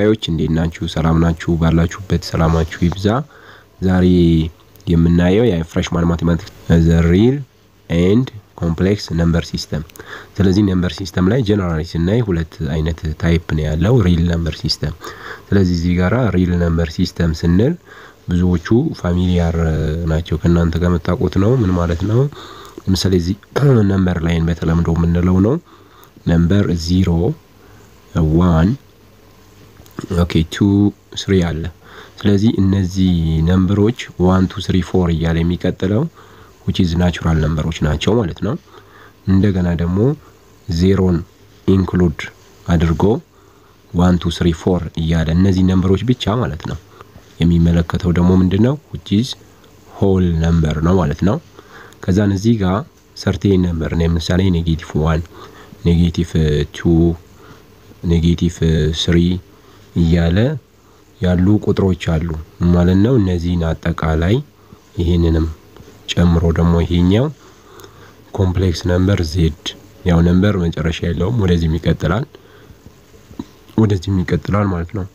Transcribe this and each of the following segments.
ተከታታዮች እንዴት ናችሁ? ሰላም ናችሁ? ባላችሁበት ሰላማችሁ ይብዛ። ዛሬ የምናየው የፍሬሽማን ማቴማቲክስ ዘ ሪል ኤንድ ኮምፕሌክስ ነምበር ሲስተም። ስለዚህ ነምበር ሲስተም ላይ ጀነራሊ ስናይ ሁለት አይነት ታይፕ ነው ያለው፣ ሪል ነምበር ሲስተም። ስለዚህ እዚህ ጋራ ሪል ነምበር ሲስተም ስንል ብዙዎቹ ፋሚሊያር ናቸው ከእናንተ ጋር የምታውቁት ነው። ምን ማለት ነው? ለምሳሌ እዚህ ነምበር ላይን በተለምዶ የምንለው ነው። ነምበር ዚሮ ዋን ኦኬ ቱ ስሪ አለ። ስለዚህ እነዚህ ነምበሮች ዋን ቱ ስሪ ፎር እያለ የሚቀጥለው ዊች ኢዝ ናቹራል ነምበሮች ናቸው ማለት ነው። እንደገና ደግሞ ዜሮን ኢንክሉድ አድርጎ ዋን ቱ ስሪ ፎር እያለ እነዚህ ነምበሮች ብቻ ማለት ነው። የሚመለከተው ደግሞ ምንድን ነው? ዊች ኢዝ ሆል ነምበር ነው ማለት ነው። ከዛን እዚህ ጋር ሰርቴን ነምበር ለምሳሌ ኔጌቲቭ ዋን ኔጌቲቭ ቱ ኔጌቲቭ ስሪ እያለ ያሉ ቁጥሮች አሉ ማለት ነው። እነዚህን አጠቃላይ ይህንንም ጨምሮ ደግሞ ይሄኛው ኮምፕሌክስ ነምበር ዜድ ያው ነምበር መጨረሻ የለውም፣ ወደዚህም ይቀጥላል ወደዚህም ይቀጥላል ማለት ነው።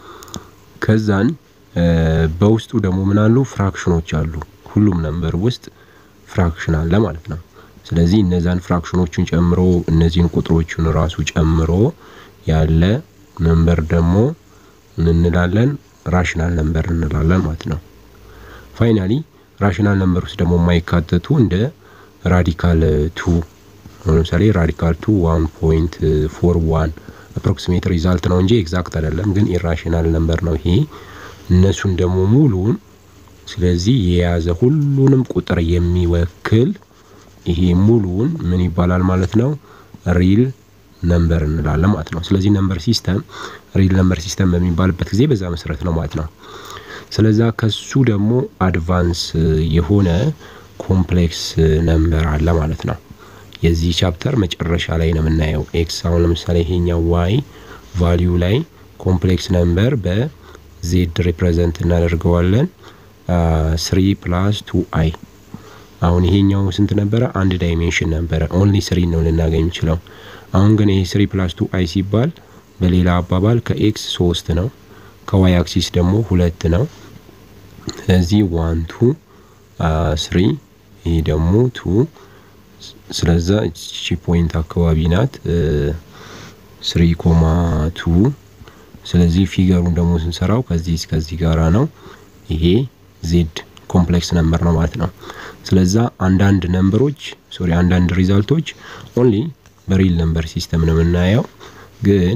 ከዛን በውስጡ ደግሞ ምን አሉ ፍራክሽኖች አሉ። ሁሉም ነምበር ውስጥ ፍራክሽን አለ ማለት ነው። ስለዚህ እነዛን ፍራክሽኖቹን ጨምሮ እነዚህን ቁጥሮቹን ራሱ ጨምሮ ያለ ነምበር ደግሞ ምን እንላለን? ራሽናል ነምበር እንላለን ማለት ነው። ፋይናሊ ራሽናል ነምበር ውስጥ ደግሞ የማይካተቱ እንደ ራዲካል ቱ ለምሳሌ ራዲካል ቱ ዋን ፖይንት ፎር ዋን አፕሮክሲሜት ሪዛልት ነው እንጂ ኤግዛክት አይደለም፣ ግን ኢራሽናል ነምበር ነው ይሄ። እነሱን ደግሞ ሙሉን ስለዚህ የያዘ ሁሉንም ቁጥር የሚወክል ይሄ ሙሉውን ምን ይባላል ማለት ነው? ሪል ነምበር እንላለን ማለት ነው። ስለዚህ ነምበር ሲስተም ሪል ነምበር ሲስተም በሚባልበት ጊዜ በዛ መሰረት ነው ማለት ነው። ስለዛ ከሱ ደግሞ አድቫንስ የሆነ ኮምፕሌክስ ነምበር አለ ማለት ነው። የዚህ ቻፕተር መጨረሻ ላይ ነው የምናየው። ኤክስ አሁን ለምሳሌ ይሄኛው ዋይ ቫሊዩ ላይ ኮምፕሌክስ ነምበር በዜድ ሪፕሬዘንት እናደርገዋለን። ስሪ ፕላስ ቱ አይ አሁን ይሄኛው ስንት ነበረ? አንድ ዳይሜንሽን ነበረ። ኦንሊ ስሪ ነው ልናገኝ የሚችለው። አሁን ግን ይሄ ስሪ ፕላስ ቱ አይ ሲባል በሌላ አባባል ከኤክስ ሶስት ነው፣ ከዋይ አክሲስ ደግሞ ሁለት ነው። ስለዚህ ዋን ቱ ስሪ፣ ይሄ ደግሞ ቱ። ስለዛ እቺ ፖይንት አካባቢ ናት ስሪ ኮማ ቱ። ስለዚህ ፊገሩን ደግሞ ስንሰራው ከዚህ እስከዚህ ጋራ ነው። ይሄ ዜድ ኮምፕሌክስ ነምበር ነው ማለት ነው። ስለዛ አንዳንድ ነምበሮች ሶሪ አንዳንድ ሪዛልቶች ኦንሊ በሪል ነምበር ሲስተም ነው የምናየው። ግን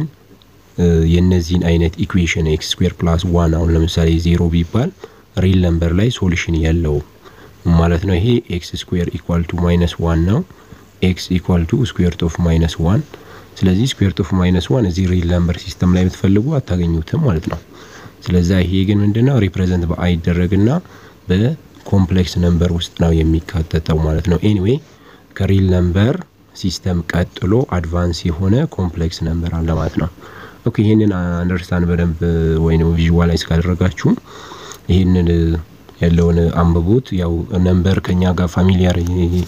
የነዚህን አይነት ኢኩዌሽን ኤክስ ስኩዌር ፕላስ ዋን አሁን ለምሳሌ ዜሮ ቢባል ሪል ነምበር ላይ ሶሉሽን የለውም ማለት ነው። ይሄ ኤክስ ስኩዌር ኢኳል ቱ ማይነስ ዋን ነው። ኤክስ ኢኳል ቱ ስኩዌር ኦፍ ማይነስ ዋን። ስለዚህ ስኩዌር ኦፍ ማይነስ ዋን እዚህ ሪል ነምበር ሲስተም ላይ ብትፈልጉ አታገኙትም ማለት ነው። ስለዛ ይሄ ግን ምንድነው ሪፕሬዘንት በአይ ይደረግና በኮምፕሌክስ ነምበር ውስጥ ነው የሚካተተው ማለት ነው። ኤኒዌይ ከሪል ነምበር ሲስተም ቀጥሎ አድቫንስ የሆነ ኮምፕሌክስ ነምበር አለ ማለት ነው። ኦኬ ይህንን አንደርስታንድ በደንብ ወይም ቪዥዋላይዝ ካደረጋችሁ ይህንን ያለውን አንብቡት። ያው ነምበር ከኛ ጋር ፋሚሊያር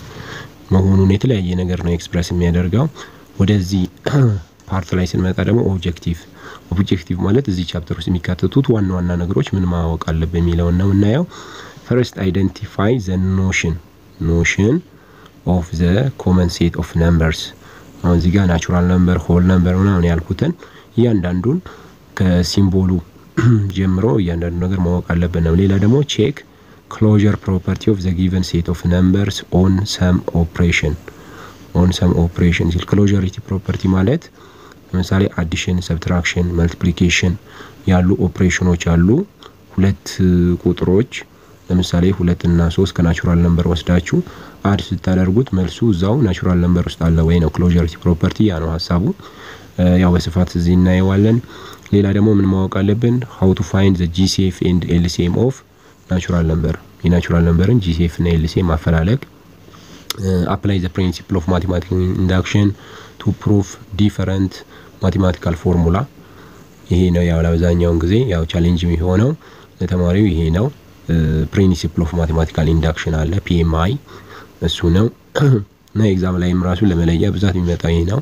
መሆኑን የተለያየ ነገር ነው ኤክስፕረስ የሚያደርገው። ወደዚህ ፓርት ላይ ስንመጣ ደግሞ ኦብጀክቲቭ ኦብጀክቲቭ ማለት እዚህ ቻፕተር ውስጥ የሚካተቱት ዋና ዋና ነገሮች ምን ማወቅ አለብን የሚለውን ነው የምናየው። ፈርስት አይደንቲፋይ ዘ ኖሽን ኖሽን ኦፍ ዘ ኮመን ሴት ኦፍ ነምበርስ። አሁን እዚህ ጋር ናቹራል ነምበር፣ ሆል ነምበር ምናምን ያልኩትን እያንዳንዱን ከሲምቦሉ ጀምሮ እያንዳንዱ ነገር ማወቅ አለብን ነው። ሌላ ደግሞ ቼክ ክሎዥር ፕሮፐርቲ ኦፍ ዘ ጊቨን ሴት ኦፍ ነምበርስ ኦን ሰም ኦፕሬሽን ኦን ሰም ኦፕሬሽን ሲል ክሎዥሪቲ ፕሮፐርቲ ማለት ለምሳሌ አዲሽን፣ ሰብትራክሽን፣ መልቲፕሊኬሽን ያሉ ኦፕሬሽኖች አሉ። ሁለት ቁጥሮች ለምሳሌ ሁለት እና ሶስት ከናቹራል ነምበር ወስዳችሁ አድ ስታደርጉት መልሱ እዛው ናቹራል ነምበር ውስጥ አለ ወይ ነው ክሎዥሪቲ ፕሮፐርቲ። ያ ነው ሀሳቡ። ያው በስፋት እዚህ እናየዋለን። ሌላ ደግሞ ምን ማወቅ አለብን? ሀው ቱ ፋይንድ ዘ ጂሲኤፍ ኤንድ ኤልሲኤም ኦፍ ናቹራል ነምበር። የናቹራል ነምበርን ጂሲኤፍ እና ኤልሲኤም ማፈላለግ። አፕላይ ዘ ፕሪንሲፕል ኦፍ ማቴማቲካል ኢንዳክሽን ቱ ፕሩፍ ዲፈረንት ማቴማቲካል ፎርሙላ። ይሄ ነው ያው ለአብዛኛውን ጊዜ ያው ቻሌንጅ የሚሆነው ለተማሪው ይሄ ነው። ፕሪንሲፕል ኦፍ ማቴማቲካል ኢንዳክሽን አለ ፒኤምአይ እሱ ነው እና ኤግዛም ላይም ራሱ ለመለያ ብዛት የሚመጣው ይሄ ነው።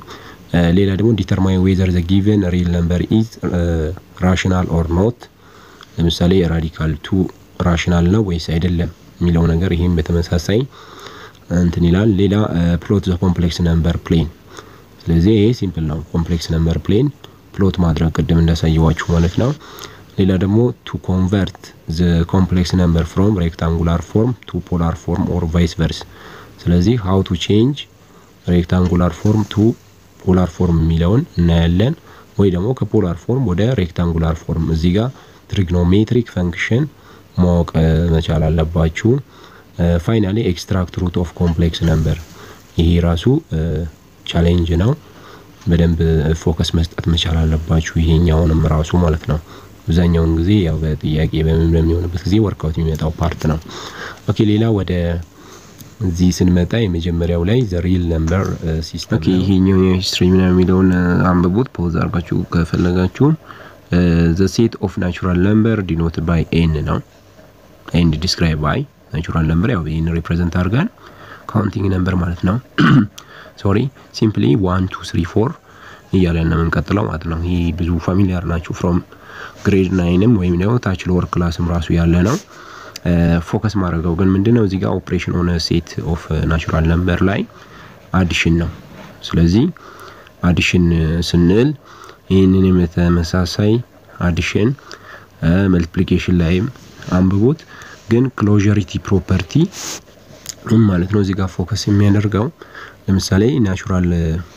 ሌላ ደግሞ ዲተርማይን ዌዘር ዘ ጊቨን ሪል ነምበር ኢዝ ራሽናል ኦር ኖት ለምሳሌ ራዲካል ቱ ራሽናል ነው ወይስ አይደለም የሚለው ነገር ይህም በተመሳሳይ እንትን ይላል። ሌላ ፕሎት ዘ ኮምፕሌክስ ነምበር ፕሌን። ስለዚህ ይሄ ሲምፕል ነው። ኮምፕሌክስ ነምበር ፕሌን ፕሎት ማድረግ ቅድም እንዳሳየዋችሁ ማለት ነው። ሌላ ደግሞ ቱ ኮንቨርት ዘ ኮምፕሌክስ ነምበር ፍሮም ሬክታንጉላር ፎርም ቱ ፖላር ፎርም ኦር ቫይስ ቨርስ። ስለዚህ ሀው ቱ ቼንጅ ሬክታንጉላር ፎርም ቱ ፖላር ፎርም የሚለውን እናያለን። ወይ ደግሞ ከፖላር ፎርም ወደ ሬክታንጉላር ፎርም እዚህ ጋር ትሪግኖሜትሪክ ፈንክሽን ማወቅ መቻል አለባችሁ። ፋይናሊ ኤክስትራክት ሩት ኦፍ ኮምፕሌክስ ነምበር ይሄ ራሱ ቻሌንጅ ነው። በደንብ ፎከስ መስጠት መቻል አለባችሁ። ይሄኛውንም ራሱ ማለት ነው። አብዛኛውን ጊዜ ያው በጥያቄ በምን በሚሆንበት ጊዜ ወርክአውት የሚመጣው ፓርት ነው። ኦኬ ሌላ ወደ እዚህ ስንመጣ የመጀመሪያው ላይ ዘ ሪል ነምበር ሲስተም ኦኬ ይሄኛው የሂስትሪ ምናምን የሚለውን አንብቡት ፖዝ አድርጋችሁ ከፈለጋችሁ ዘ ሴት ኦፍ ናቹራል ነምበር ዲኖት ባይ ኤን ነው ኤንድ ዲስክራይብ ባይ ናቹራል ነምበር ያው ይህን ሪፕሬዘንት አድርገን ካውንቲንግ ነምበር ማለት ነው። ሶሪ ሲምፕሊ ዋን ቱ ስሪ ፎር እያለን ነው የምንቀጥለው ማለት ነው። ይህ ብዙ ፋሚሊያር ናችሁ ፍሮም ግሬድ ናይንም ወይም ደግሞ ታች ሎወር ክላስም ራሱ ያለ ነው። ፎከስ ማድረገው ግን ምንድን ነው እዚህ ጋር ኦፕሬሽን ሆነ ሴት ኦፍ ናቹራል ነምበር ላይ አዲሽን ነው። ስለዚህ አዲሽን ስንል ይህንን የተመሳሳይ አዲሽን መልቲፕሊኬሽን ላይም አንብቦት ግን ክሎዠሪቲ ፕሮፐርቲ ምን ማለት ነው? እዚህ ጋር ፎከስ የሚያደርገው ለምሳሌ ናቹራል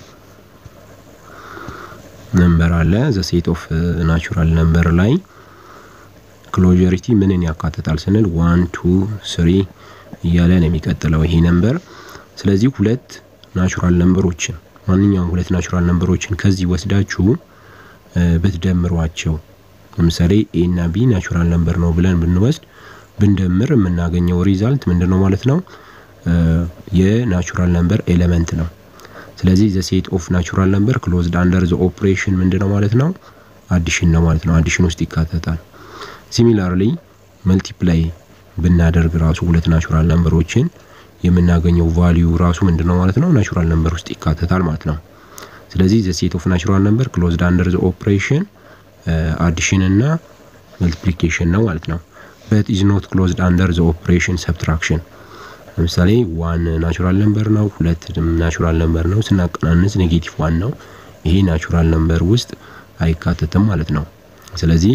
ነምበር አለ ዘ ሴት ኦፍ ናቹራል ነምበር ላይ ክሎዠሪቲ ምንን ያካትታል ስንል ዋን ቱ ስሪ እያለ ነው የሚቀጥለው ይሄ ነምበር። ስለዚህ ሁለት ናቹራል ነምበሮችን ማንኛውም ሁለት ናቹራል ነምበሮችን ከዚህ ወስዳችሁ ብትደምሯቸው ለምሳሌ ኤ እና ቢ ናቹራል ነምበር ነው ብለን ብንወስድ ብንደምር የምናገኘው ሪዛልት ምንድን ነው ማለት ነው? የናቹራል ነምበር ኤሌመንት ነው። ስለዚህ ዘ ሴት ኦፍ ናቹራል ነምበር ክሎዝድ አንደር ዘ ኦፕሬሽን ምንድን ነው ማለት ነው? አዲሽን ነው ማለት ነው። አዲሽን ውስጥ ይካተታል። ሲሚላርሊ መልቲፕላይ ብናደርግ ራሱ ሁለት ናቹራል ነምበሮችን የምናገኘው ቫሊዩ ራሱ ምንድን ነው ማለት ነው? ናቹራል ነምበር ውስጥ ይካተታል ማለት ነው። ስለዚህ ዘ ሴት ኦፍ ናቹራል ነምበር ክሎዝድ አንደር ዘ ኦፕሬሽን አዲሽን እና መልቲፕሊኬሽን ነው ማለት ነው። በት ኢዝ ኖት ክሎዝድ አንደር ዘ ኦፕሬሽን ሰብትራክሽን። ለምሳሌ ዋን ናቹራል ነምበር ነው፣ ሁለት ናቹራል ነምበር ነው። ስናቀናንስ ኔጌቲቭ ዋን ነው። ይሄ ናቹራል ነምበር ውስጥ አይካተትም ማለት ነው። ስለዚህ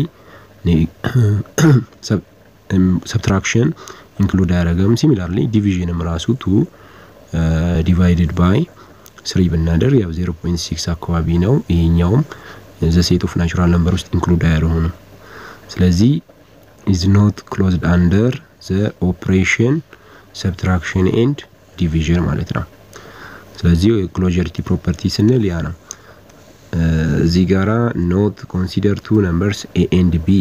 ሰብትራክሽን ኢንክሉድ አያደረገም። ሲሚላርሊ ዲቪዥንም ራሱ ቱ ዲቫይድድ ባይ ስሪ ብናደር ያው 0.6 አካባቢ ነው። ይሄኛውም ዘ ሴት ኦፍ ናቹራል ነምበር ውስጥ ኢንክሉድ አያደረሆንም። ስለዚህ ኢዝ ኖት ክሎዝድ አንደር ዘ ኦፕሬሽን ሰብትራክሽን ኤንድ ዲቪዥን ማለት ነው። ስለዚህ ክሎዠሪቲ ፕሮፐርቲ ስንል ያ ነው። እዚህ ጋራ ኖት ኮንሲደር ቱ ነምበርስ ኤ ኤንድ ቢ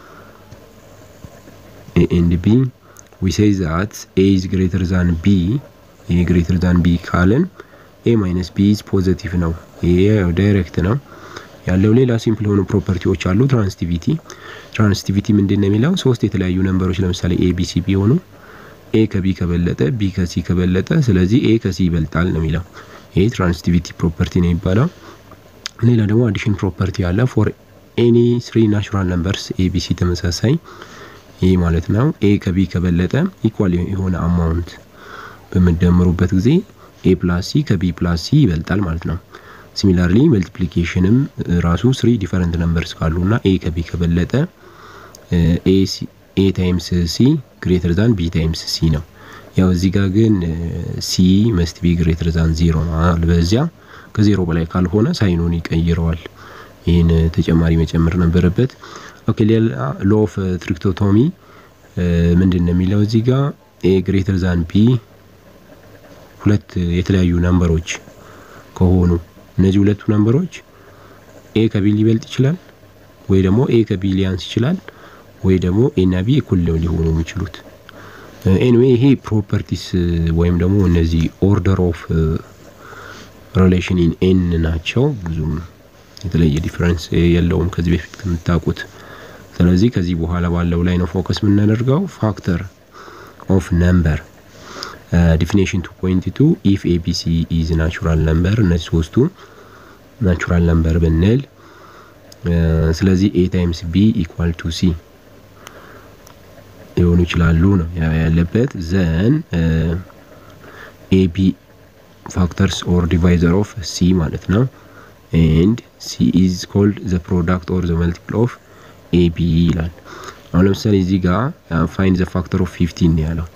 ኤ ኤንድ ቢ ዊ ሴይ ዛት ኤ ኢዝ ግሬተር ዛን ቢ ኤ ግሬተር ዛን ቢ ካልን ኤ ማይነስ ቢ ኢዝ ፖዘቲቭ ነው። ይሄ ዳይሬክት ነው ያለው። ሌላ ሲምፕል የሆኑ ፕሮፐርቲዎች አሉ። ትራንስቲቪቲ ትራንስቲቪቲ ምንድን ነው የሚለው ሶስት የተለያዩ ነምበሮች ለምሳሌ ኤ ቢ ሲ ቢሆኑ ኤ ከቢ ከበለጠ ቢ ከሲ ከበለጠ ስለዚህ ኤ ከሲ ይበልጣል ነው የሚለው። ይሄ ትራንስቲቪቲ ፕሮፐርቲ ነው የሚባለው። ሌላ ደግሞ አዲሽን ፕሮፐርቲ አለ። ፎር ኤኒ ስሪ ናቹራል ነምበርስ ኤ ቢ ሲ ተመሳሳይ ይህ ማለት ነው። ኤ ከቢ ከበለጠ ኢኳል የሆነ አማውንት በምደምሩበት ጊዜ ኤ ፕላስ ሲ ከቢ ፕላስ ሲ ይበልጣል ማለት ነው። ሲሚላርሊ መልቲፕሊኬሽንም ራሱ ስሪ ዲፈረንት ነምበርስ ካሉ እና ኤ ከቢ ከበለጠ ኤ ታይምስ ሲ ግሬተር ዛን ቢ ታይምስ ሲ ነው። ያው እዚህ ጋር ግን ሲ መስት ቢ ግሬተር ዛን ዜሮ ነው። በዚያ ከዜሮ በላይ ካልሆነ ሳይኑን ይቀይረዋል። ይህን ተጨማሪ መጨመር ነበረበት። ኦኬ ሌላ ሎ ኦፍ ትሪክቶቶሚ ምንድን ነው የሚለው እዚህ ጋር ኤ ግሬተር ዛን ቢ ሁለት የተለያዩ ነምበሮች ከሆኑ እነዚህ ሁለቱ ነምበሮች ኤ ከቢ ሊበልጥ ይችላል ወይ ደግሞ ኤ ከቢ ሊያንስ ይችላል ወይ ደግሞ ኤ እና ቢ እኩል ሊሆኑ የሚችሉት። ኤኒዌይ ይሄ ፕሮፐርቲስ ወይም ደግሞ እነዚህ ኦርደር ኦፍ ሪሌሽን ኢን ኤን ናቸው። ብዙም የተለየ ዲፈረንስ የለውም ከዚህ በፊት ከምታውቁት። ስለዚህ ከዚህ በኋላ ባለው ላይ ነው ፎከስ የምናደርገው። ፋክተር ኦፍ ነምበር ዲፊኔሽን ቱ ፖይንት ቱ ኢፍ ኤቢሲ ኢዝ ናቹራል ነምበር እነዚህ ሶስቱ ናቹራል ነምበር ብንል ስለዚህ ኤ ታይምስ ቢ ኢኳል ቱ ሲ ሊሆኑ ይችላሉ ነው ያለበት። ዘን ኤ ቢ ፋክተርስ ኦር ዲቫይዘር ኦፍ ሲ ማለት ነው። ኤንድ ሲ ኢዝ ኮልድ ዘ ፕሮዳክት ኦር ዘ መልቲፕል ኦፍ ኤ ቢ ይላል። አሁን ለምሳሌ እዚህ ጋር ፋይን ዘ ፋክተር ኦፍ ፊፍቲን ነው ያለው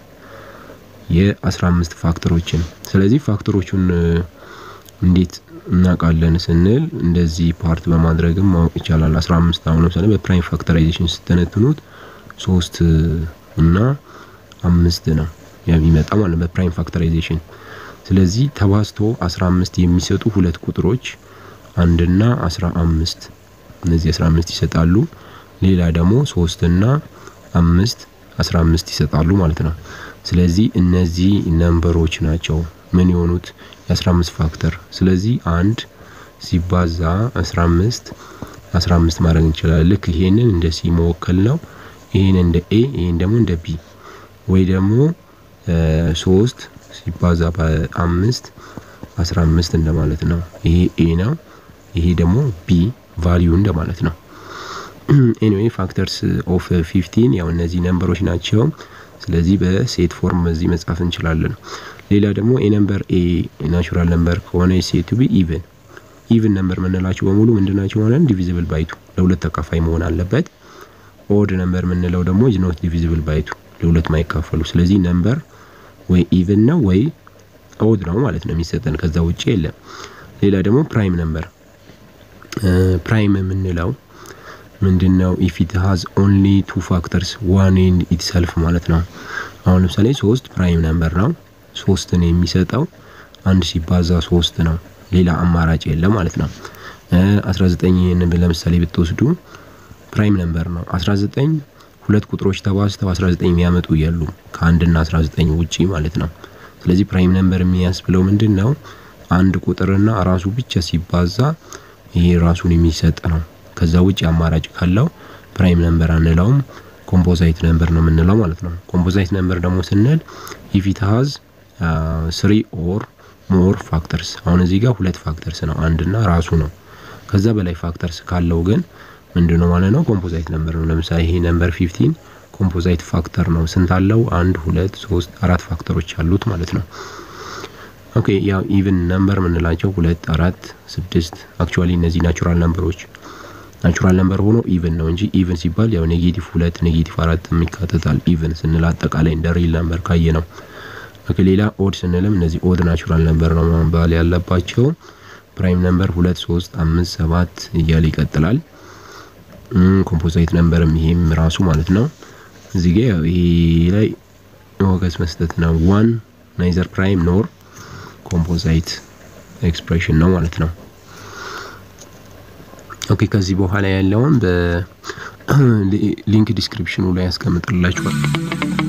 የ15 ፋክተሮችን። ስለዚህ ፋክተሮቹን እንዴት እናውቃለን ስንል እንደዚህ ፓርት በማድረግም ማወቅ ይቻላል። 15 አሁን ለምሳሌ በፕራይም ፋክተራይዜሽን ስተነትኑት ሶስት እና አምስት ነው የሚመጣ ማለት በፕራይም ፋክተራይዜሽን። ስለዚህ ተባዝቶ 15 የሚሰጡ ሁለት ቁጥሮች አንድና 15 እነዚህ 15 ይሰጣሉ። ሌላ ደግሞ ሶስት እና አምስት 15 ይሰጣሉ ማለት ነው። ስለዚህ እነዚህ ነምበሮች ናቸው ምን የሆኑት የ15 ፋክተር። ስለዚህ አንድ ሲባዛ 15 15 ማድረግ እንችላለን። ልክ ይሄንን እንደ ሲ መወከል ነው። ይሄን እንደ ኤ ይሄን ደግሞ እንደ ቢ ወይ ደግሞ ሶስት ሲባዛ በአምስት 15 እንደማለት ነው። ይሄ ኤ ነው። ይሄ ደግሞ ቢ ቫሊዩ እንደማለት ነው። ኤኒዌይ ፋክተርስ ኦፍ 15 ያው እነዚህ ነምበሮች ናቸው። ስለዚህ በሴት ፎርም በዚህ መጻፍ እንችላለን። ሌላ ደግሞ ኤ ነምበር ኤ ናቹራል ነምበር ከሆነ ሴት ቱ ቢ ኢቭን ኢቭን ነምበር የምንላቸው በሙሉ ምንድናቸው ማለት ነው? ዲቪዚብል ባይቱ ለሁለት ተካፋይ መሆን አለበት። ኦድ ነምበር የምንለው ደግሞ ኢዝ ኖት ዲቪዚብል ባይቱ ለሁለት ማይካፈሉ። ስለዚህ ነምበር ወይ ኢቭን ነው ወይ ኦድ ነው ማለት ነው የሚሰጠን፣ ከዛ ውጭ የለም። ሌላ ደግሞ ፕራይም ነምበር ፕራይም የምንለው ምንድን ነው? ኢፍ ኢት ሃዝ ኦንሊ ቱ ፋክተርስ ዋን ኤንድ ኢትሰልፍ ማለት ነው። አሁን ለምሳሌ ሶስት ፕራይም ነምበር ነው። ሶስትን የሚሰጠው አንድ ሲባዛ ሶስት ነው። ሌላ አማራጭ የለም ማለት ነው። 19 ለምሳሌ ብትወስዱ ፕራይም ነምበር ነው። 19 ሁለት ቁጥሮች ተባዝተው 19 የሚያመጡ የሉም ከአንድና 19 ውጪ ማለት ነው። ስለዚህ ፕራይም ነምበር የሚያስብለው ምንድን ነው? አንድ ቁጥርና ራሱ ብቻ ሲባዛ ይሄ ራሱን የሚሰጥ ነው። ከዛ ውጭ አማራጭ ካለው ፕራይም ነምበር አንለውም፣ ኮምፖዛይት ነምበር ነው የምንለው ማለት ነው። ኮምፖዛይት ነምበር ደግሞ ስንል ኢፍ ኢት ሃዝ ስሪ ኦር ሞር ፋክተርስ። አሁን እዚህ ጋር ሁለት ፋክተርስ ነው አንድና ራሱ ነው። ከዛ በላይ ፋክተርስ ካለው ግን ምንድን ነው ማለት ነው? ኮምፖዛይት ነምበር ነው። ለምሳሌ ይሄ ነምበር 15 ኮምፖዛይት ፋክተር ነው። ስንት አለው? አንድ ሁለት ሶስት አራት ፋክተሮች አሉት ማለት ነው። ኦኬ ያው ኢቭን ነምበር የምንላቸው ሁለት አራት ስድስት አክቹዋሊ እነዚህ ናቹራል ነምበሮች ናቹራል ነምበር ሆኖ ኢቭን ነው እንጂ ኢቭን ሲባል ያው ኔጌቲቭ ሁለት ኔጌቲቭ አራት ይካተታል። ኢቭን ስንል አጠቃላይ እንደ ሪል ነምበር ካየ ነው። ኦኬ ሌላ ኦድ ስንልም እነዚህ ኦድ ናቹራል ነምበር ነው መባል ያለባቸው። ፕራይም ነምበር ሁለት ሶስት አምስት ሰባት እያለ ይቀጥላል። ኮምፖዛይት ነምበርም ይሄም ራሱ ማለት ነው። እዚህ ጋር ይሄ ላይ ሞገስ መስጠት ነው። ዋን ናይዘር ፕራይም ኖር ኮምፖዛይት ኤክስፕሬሽን ነው ማለት ነው። ኦኬ ከዚህ በኋላ ያለውን በሊንክ ዲስክሪፕሽኑ ላይ ያስቀምጥላችኋል።